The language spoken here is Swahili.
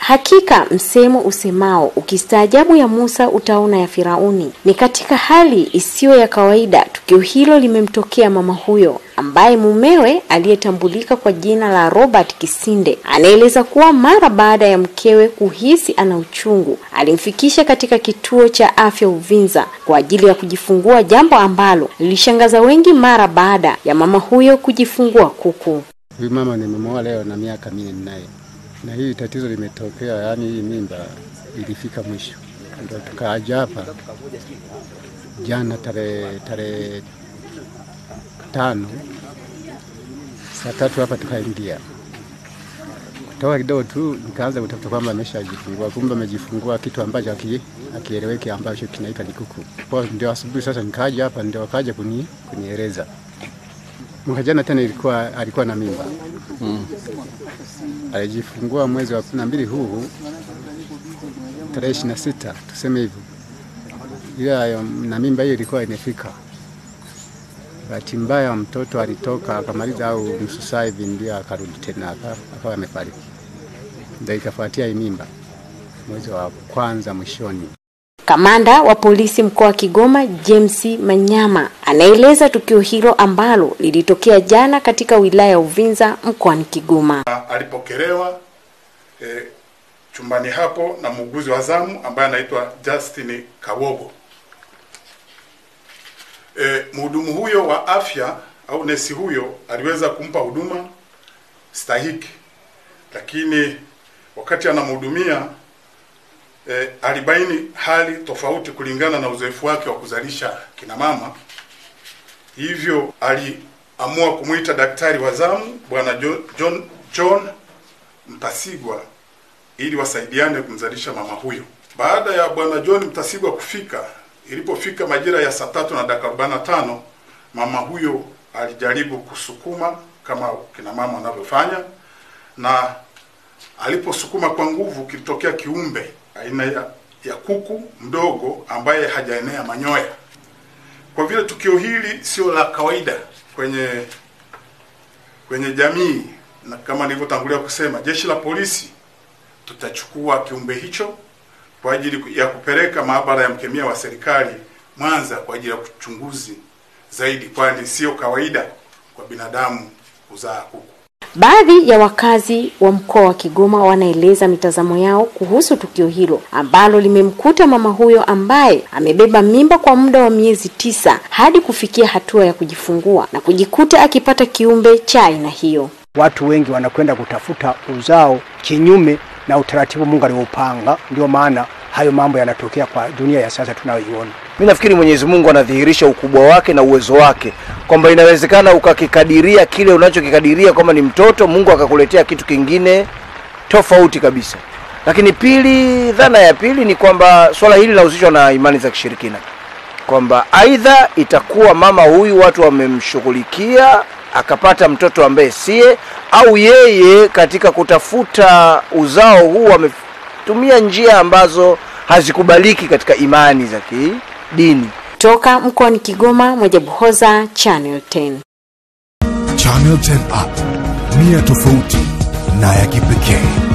Hakika msemo usemao ukistaajabu ya Musa utaona ya Firauni. Ni katika hali isiyo ya kawaida tukio hilo limemtokea mama huyo ambaye mumewe aliyetambulika kwa jina la Robert Kisinde anaeleza kuwa mara baada ya mkewe kuhisi ana uchungu alimfikisha katika kituo cha afya Uvinza kwa ajili ya kujifungua, jambo ambalo lilishangaza wengi mara baada ya mama huyo kujifungua kuku. Huyu mama nimemoa leo na miaka minne naye, na hii tatizo limetokea, yaani hii mimba ilifika mwisho, ndio tukaaja hapa jana tarehe tarehe tano saa tatu hapa tukaingia kutoka kidogo tu nikaanza kutafuta kwamba ameshajifungua, kumbe amejifungua kitu ambacho haki- hakieleweki ambacho kinaitwa ni kuku. Kwa ndio asubuhi sasa nikaja hapa, ndio wakaja kuni, kunieleza mwaka jana tena ilikuwa alikuwa na mimba mm. Alijifungua mwezi wa kumi na mbili huu tarehe ishirini na sita tuseme hivyo, ila na mimba hiyo ilikuwa imefika Bahati mbaya mtoto alitoka akamaliza au nusu saa hivi ndio akarudi tena aka- akawa amefariki. Ndio ikafuatia hii mimba mwezi wa kwanza mwishoni. Kamanda wa polisi mkoa wa Kigoma James Manyama anaeleza tukio hilo ambalo lilitokea jana katika wilaya ya Uvinza mkoani Kigoma. alipokelewa eh, chumbani hapo na muuguzi wa zamu ambaye anaitwa Justin Kawogo. Eh, mhudumu huyo wa afya au nesi huyo aliweza kumpa huduma stahiki, lakini wakati anamhudumia eh, alibaini hali tofauti kulingana na uzoefu wake wa kuzalisha kina mama, hivyo aliamua kumwita daktari wa zamu bwana John, John, John Mtasigwa ili wasaidiane kumzalisha mama huyo. Baada ya bwana John Mtasigwa kufika, ilipofika majira ya saa tatu na dakika arobaini na tano mama huyo alijaribu kusukuma kama kina mama wanavyofanya, na aliposukuma kwa nguvu, kilitokea kiumbe aina ya, ya kuku mdogo ambaye hajaenea manyoya. Kwa vile tukio hili sio la kawaida kwenye kwenye jamii na kama nilivyotangulia kusema, jeshi la polisi tutachukua kiumbe hicho kwa ajili ya kupeleka maabara ya mkemia wa serikali Mwanza kwa ajili ya uchunguzi zaidi, kwani sio kawaida kwa binadamu kuzaa kuku. Baadhi ya wakazi wa mkoa wa Kigoma wanaeleza mitazamo yao kuhusu tukio hilo ambalo limemkuta mama huyo ambaye amebeba mimba kwa muda wa miezi tisa hadi kufikia hatua ya kujifungua na kujikuta akipata kiumbe cha aina hiyo. Watu wengi wanakwenda kutafuta uzao kinyume na utaratibu Mungu aliopanga. Ndio maana hayo mambo yanatokea kwa dunia ya sasa tunayoiona. Mimi nafikiri Mwenyezi Mungu anadhihirisha ukubwa wake na uwezo wake, kwamba inawezekana ukakikadiria kile unachokikadiria kwamba ni mtoto, Mungu akakuletea kitu kingine tofauti kabisa. Lakini pili, dhana ya pili ni kwamba swala hili linahusishwa na imani za kishirikina, kwamba aidha itakuwa mama huyu watu wamemshughulikia akapata mtoto ambaye siye, au yeye katika kutafuta uzao huu ametumia njia ambazo hazikubaliki katika imani za kidini. Toka mkoani Kigoma, Mwajabuhoza, Channel 10. Channel 10 app, nia tofauti na ya kipekee.